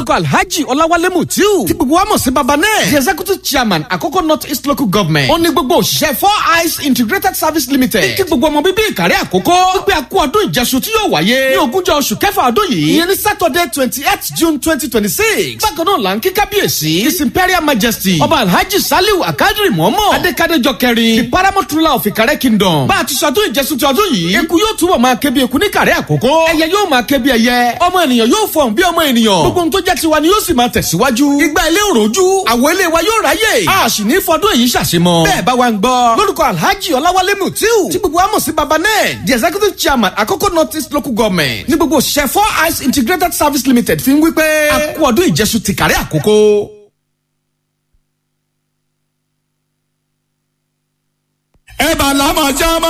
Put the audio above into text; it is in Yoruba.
lórúkọ alhaji ọláwálé mutiu tí gbogbo wa mọ̀ sí baba náà the executive chairman àkókò north east local government ó ní gbogbo òṣìṣẹ́ four eyes integrated service limited kí gbogbo ọmọ bíbí ìkàrẹ́ àkókò wípé a kú ọdún ìjẹsùn tí yóò wáyé ní ogúnjọ́ oṣù kẹfà ọdún yìí ìyẹn ní saturday twenty eight june twenty twenty six bákan náà là ń kí kábíyèsí his imperial majesty ọba alhaji saliu akadiri mọ́mọ́ adékadéjọ kẹrin the paramount ruler of ìkàrẹ́ kingdom bá a ti ṣọdún ìjẹsùn ti ọdún yìí eku yóò túbọ̀ máa ké bí eku ní ìkàrẹ́ àkókò ẹyẹ yóò máa ké bí ẹyẹ ọmọ ènìyàn yóò fọhùn bí ọmọ ènìyàn gbogbo ohun tó jẹ́ tiwa ni yóò sì máa tẹ̀síwájú ìgbà ilé òròjú àwọ̀ ilé wa yóò ráyè a sì ní fọdún èyí ṣàṣemọ bẹ́ẹ̀ bá wa ń gbọ́ lórúkọ alhaji ọláwálé mutiu tí gbogbo wa mọ̀ sí baba náà the executive chairman àkókò north east local government ní gbogbo òṣìṣẹ́ four eyes integrated service limited fi ń wí pé a kú ọdún ìjẹsùn tìkàrẹ́ àkókò. ẹ bá lámà jámá.